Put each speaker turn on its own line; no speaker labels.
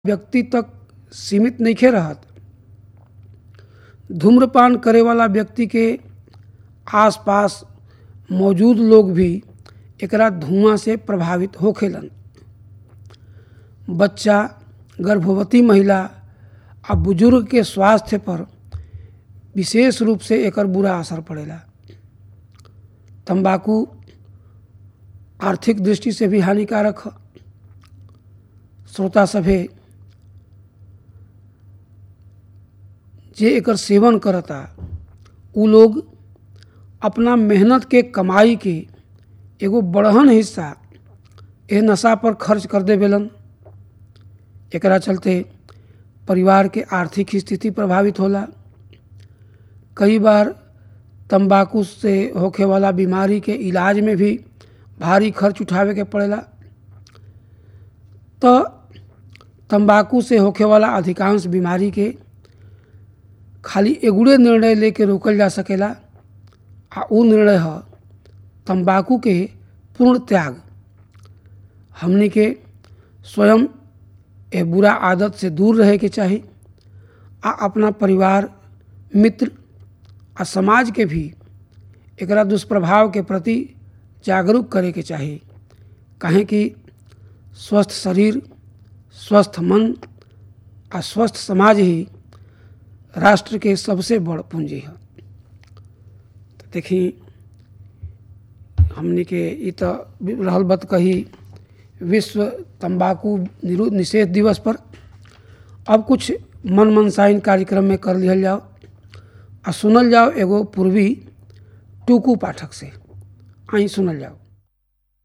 व्यक्ति तक सीमित नइखे रहत धूम्रपान करे वाला व्यक्ति के आसपास मौजूद लोग भी एकरा धुआं से प्रभावित होखेलन बच्चा गर्भवती महिला आ बुजुर्ग के स्वास्थ्य पर विशेष रूप से एकर बुरा असर पड़ेला तंबाकू आर्थिक दृष्टि से भी हानिकारक ह श्रोता सभे जे एकर सेवन करता उ लोग अपना मेहनत के कमाई के एगो बड़हन हिस्सा एह नशा पर खर्च कर देवेलन एकरा चलते परिवार के आर्थिक स्थिति प्रभावित होला कई बार तंबाकू से होखे वाला बीमारी के इलाज में भी भारी खर्च उठावे के पड़ेला तो तंबाकू से होखे वाला अधिकांश बीमारी के खाली एगुड़े निर्णय लेके रोकल जा सकेला आ उ निर्णय ह तंबाकू के पूर्ण त्याग हमनी के स्वयं ए बुरा आदत से दूर रहे के चाही आ अपना परिवार मित्र आ समाज के भी एकरा दुष्प्रभाव के प्रति जागरूक करे के चाही काहे कि स्वस्थ शरीर स्वस्थ मन आ स्वस्थ समाज ही राष्ट्र के सबसे बड़ पूंजी है तो देखी हमनी के ई तो रहल बत कही विश्व तंबाकू निरोध निषेध दिवस पर अब कुछ मन मनसाइन कार्यक्रम में कर लिहल जाओ आ सुनल जाओ एगो पूर्वी टूकू पाठक से आई सुनल जाओ